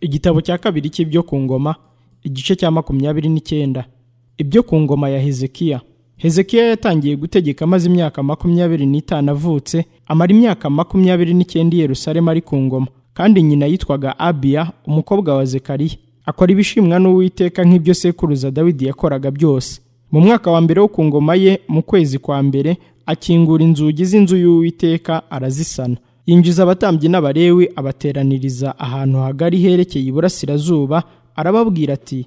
igitabo cya kabiri cy'ibyo ku ngoma igice cya makumyabiri n'icyenda ibyo ku ngoma ya hezekiya hezekiya yatangiye gutegeka amaze imyaka makumyabiri n'itanu avutse amara imyaka makumyabiri n'icyenda i yerusalemu ari ku ngoma kandi nyina yitwaga abiya umukobwa wa zekariya akora ibishimwa n'uwiteka nk'ibyo sekuruza dawidi yakoraga byose mu mwaka wa mbere wo ku ngoma ye mu kwezi kwa mbere akingura inzugi z'inzu y'uwiteka arazisana yinjiza abatambyi n'abarewi abateraniriza ahantu hagari herekeye iburasirazuba arababwira ati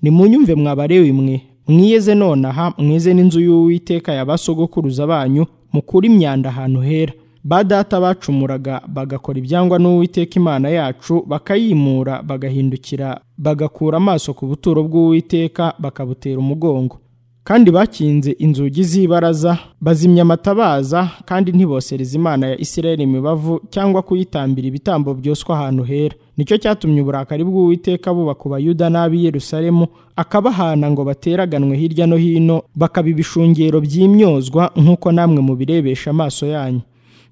nimunyumve mwabarewi mwe mwiyeze nonaha mwize n'inzu y'uwiteka ya basogokuruza banyu mukure imyanda ahantu hera ba data bacumuraga bagakora ibyangwa n'uwiteka imana yacu bakayimura bagahindukira bagakura amaso ku buturo bw'uwiteka bakabutera umugongo kandi bakinze inzugi z'ibaraza bazimya amatabaza kandi ntibosereza imana ya isirayeli imibavu cyangwa kuyitambira ibitambo byoswa ahantu hera nicyo cyatumye uburakari bw'uwiteka buba ku bayuda n'ab'i yerusalemu akabahana ngo bateraganwe hirya no hino bakaba ibishungero by'imyozwa nk'uko namwe mubirebesha amaso yanyu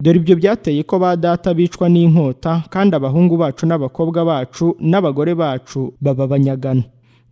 dore ibyo byateye ko ba data bicwa n'inkota kandi abahungu bacu n'abakobwa bacu n'abagore bacu baba abanyagano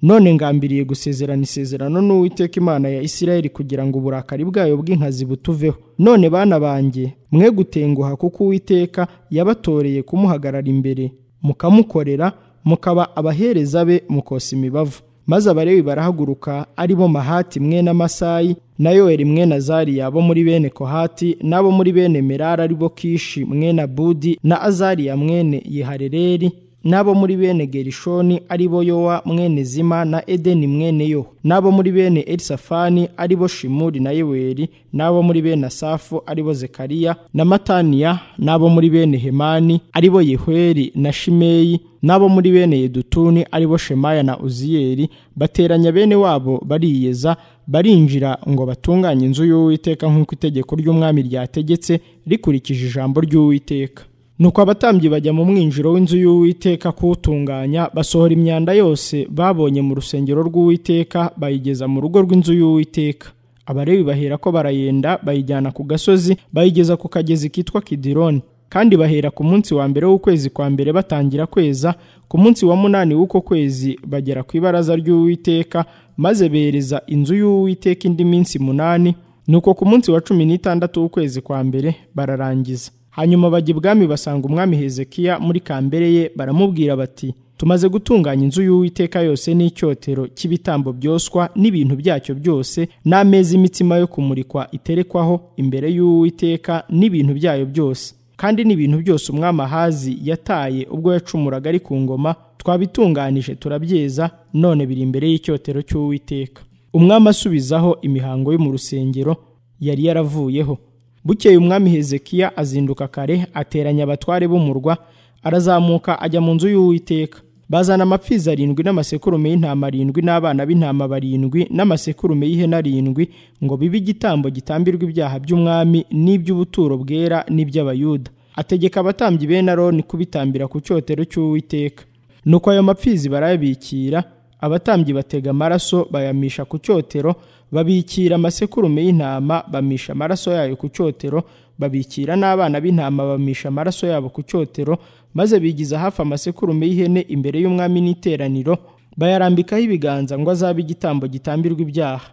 none ngambiriye gusezerana isezerano n'uwiteka imana ya isirayeli kugira ngo uburakari bwayo bw'inkazi butuveho none bana banjye mwe gutenguha kuko uwiteka yabatoreye kumuhagarara imbere mukamukorera mukaba abahereza be mukosa imibavu maze abarewi barahaguruka ari bo mahati mwe n'amasayi na yoweri mwe na zariya bo muri bene kohati n'abo muri bene merari ari bo kishi mwe na budi na azariya mwene yiharereri n'abo muri bene gerishoni ari bo yowa mwene zima na edeni mwene yo n'abo muri bene erisafani ari bo shimuri na yeweri n'abo muri bene asafu ari bo zekariya na mataniya n'abo muri bene hemani ari bo yehweri na shimeyi n'abo muri bene yedutuni ari bo shemaya na uziyeri bateranya bene wabo bariyeza barinjira ngo batunganye inzu y'uwiteka nk'uko itegeko ry'umwami ryategetse rikurikije ijambo ry'uwiteka nuko abatambyi bajya mu mwinjiro w'inzu y'uwiteka kuwutunganya basohora imyanda yose babonye mu rusengero rw'uwiteka bayigeza mu rugo rw'inzu y'uwiteka abarebi bahera ko barayenda bayijyana ku gasozi bayigeza ku kagezi kitwa kidironi kandi bahera ku munsi wa mbere w'ukwezi kwa mbere batangira kweza ku munsi wa munani w'uko kwezi bagera ku ibaraza ry'uwiteka maze bereza inzu y'uwiteka indi minsi munani nuko ku munsi wa cumi n'itandatu w'ukwezi kwa mbere bararangiza hanyuma bajya ibwami basanga umwami hezekiya muri kambere ye baramubwira bati tumaze gutunganya inzu y'uwiteka yose n'icyotero cy'ibitambo byoswa n'ibintu byacyo byose n'ameza imitsima yo kumurikwa iterekwaho imbere y'uwiteka n'ibintu byayo byose kandi n'ibintu byose umwami ahazi yataye ubwo yacumuraga ari ku ngoma twabitunganije turabyeza none biri imbere y'icyotero cy'uwiteka umwami asubizaho imihango yo mu rusengero yari yaravuyeho bukeye umwami hezekiya azinduka kare ateranya abatware b'umurwa arazamuka ajya mu nzu y'uwiteka bazana amapfizi arindwi n'amasekurume y'intama arindwi n'abana b'intama barindwi n'amasekurume y'ihene arindwi ngo bibe igitambo gitambirwa ibyaha by'umwami n'iby'ubuturo bwera n'iby'abayuda ategeka abatambyi bene aroni kubitambira ku cyotero cy'uwiteka nuko ayo mapfizi barayabikira abatambyi batega amaraso bayamisha ku cyotero babikira amasekurume y'intama bamisha amaraso yayo ku cyotero babikira n'abana b'intama bamisha amaraso yabo ku cyotero maze bigiza hafi amasekurume y'ihene imbere y'umwami n'iteraniro bayarambikaho ibiganza ngo azabe igitambo gitambirwa ibyaha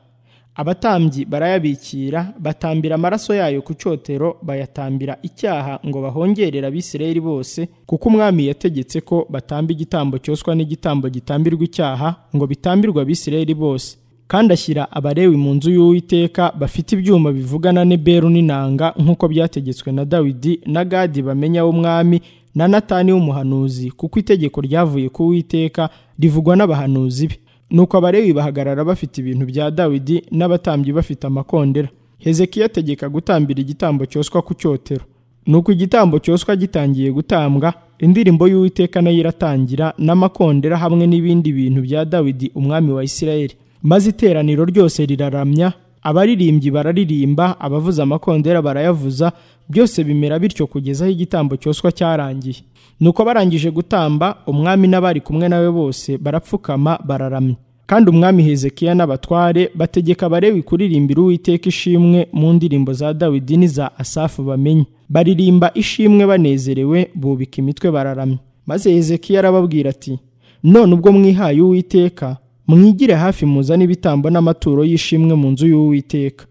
abatambyi barayabikira batambira amaraso yayo ku cyotero bayatambira icyaha ngo bahongerere abisirayeli bose kuko umwami yategetse ko batamba igitambo cyoswa n'igitambo gitambirwa icyaha ngo bitambirwe abisirayeli bose kandi ashyira abarewi mu nzu y'uwiteka bafite ibyuma bivugana n'eberu n'inanga nk'uko byategetswe na dawidi na gadi bamenya w'umwami na natani w'umuhanuzi kuko itegeko ryavuye ku witeka rivugwa n'abahanuzi be nuko abarewi bahagarara bafite ibintu bya dawidi n'abatambyi bafite amakondera hezekiya ategeka gutambira igitambo cyoswa ku cyotero nuko igitambo cyoswa gitangiye gutambwa indirimbo y'uwiteka nayo iratangira n'amakondera hamwe n'ibindi bintu bya dawidi umwami wa isirayeli maze iteraniro ryose riraramya abaririmbyi bararirimba abavuza amakondera barayavuza byose bimera bityo kugeza aho igitambo cyoswa cyarangiye nuko barangije gutamba umwami n'abari kumwe nawe bose barapfukama bararamya kandi umwami hezekiya n'abatware bategeka abarewi kuririmbira uwiteka ishimwe mu ndirimbo za dawidi n'iza asafu bamenye baririmba ishimwe banezerewe bubika imitwe bararamya maze hezekiya arababwira ati none ubwo mwihaye uwiteka mwigire hafi muzane ibitambo n'amaturo y'ishimwe mu nzu y'uwiteka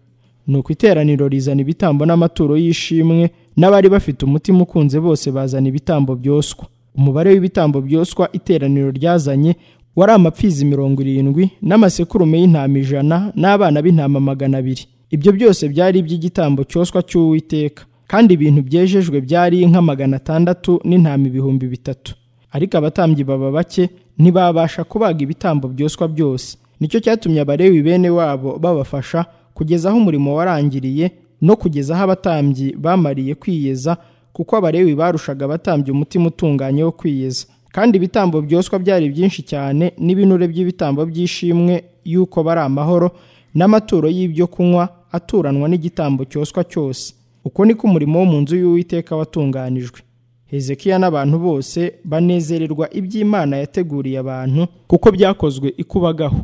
nuko iteraniro rizana ibitambo n'amaturo y'ishimwe n'abari bafite umutima ukunze bose bazana ibitambo byoswa umubare w'ibitambo byoswa iteraniro ryazanye wari amapfizi mirongo irindwi n'amasekurume y'intama ijana n'abana b'intama magana abiri ibyo byose byari iby'igitambo cyoswa cy'uwiteka kandi ibintu byejejwe byari inka magana atandatu n'intama ibihumbi bitatu ariko abatambyi baba bake ntibabasha kubaga ibitambo byoswa byose nicyo cyatumye abarewi bene wabo babafasha kugeza aho umurimo warangiriye no kugeza aho abatambyi bamariye kwiyeza kuko abarewi barushaga abatambyi umutima utunganye wo kwiyeza kandi ibitambo byoswa byari byinshi cyane n'ibinure by'ibitambo by'ishimwe y'uko bari amahoro n'amaturo y'ibyo kunywa aturanwa n'igitambo cyoswa cyose uko niko umurimo wo mu nzu y'uwiteka watunganijwe hezekiya n'abantu bose banezererwa iby'imana yateguriye abantu kuko byakozwe ikubagaho